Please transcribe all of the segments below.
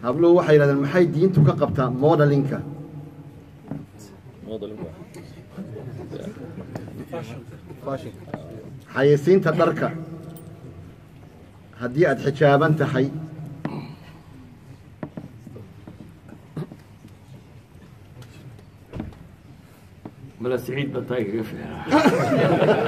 habluhu waxay yidhahdeen maxay diintu ka qabtaa modelinka xayeysiinta dharka haddii aad xijaaban tahay mala siciid baa taa igaga fiicnaa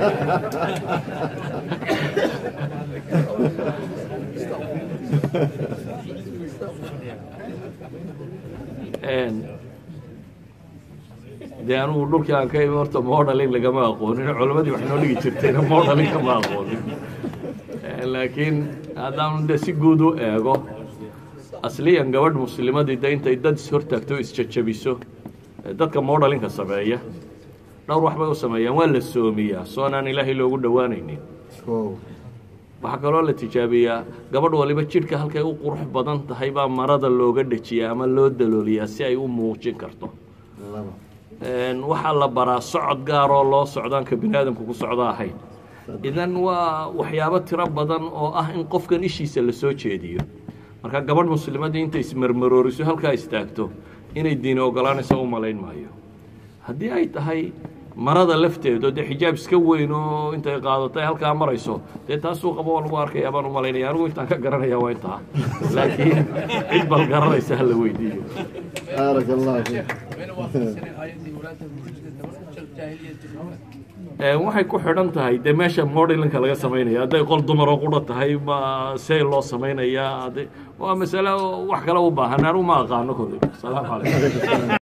dee anugu dhulkii aan ka imi horta modeling lagama aqoonin culammadii wax noo dhigi jirtayna modeling kama aqoonin laakiin haddaan de si guud u eego asliyan gabadh muslimadii de intay dad ishortaagto o isjajabiso dadka modelinka sameeya dhowr wax bay u sameeyaan waa la soomiyaa soonaan ilaahay loogu dhowaanaynin waxaa kaloo la tijaabiyaa gabadh waliba jidhka halkay u qurux badan tahay baa marada looga dhejiyaa ama loo dalooliyaa si ay u muujin karto waxaa la baraa socod gaaroo loo socdaanka bini aadamku ku socdo ahayn idan waa waxyaabo tiro badan oo ah in qofkan ishiisa la soo jeediyo marka gabadh muslimadii intay ismarmarooriso halkaa istaagto inay diini ogolaanayso u malayn maayo haddii ay tahay marada lafteedo dee xijaab iska weyn oo intay qaadato ay halkaa marayso dee taasuu qabo waa lagu arkaya baan u malaynaya anigu intaan ka garanaya waa intaa laakiin cid bal garanaysa hala weydiiyo baarak allah fiik waxay ku xidhan tahay dee meesha modelinka laga samaynaya hadday qol dumaroo qudha tahay ma see loo samaynayaa waa masale wax kale u baahan anigu ma aqaano kolley salaamu calaykum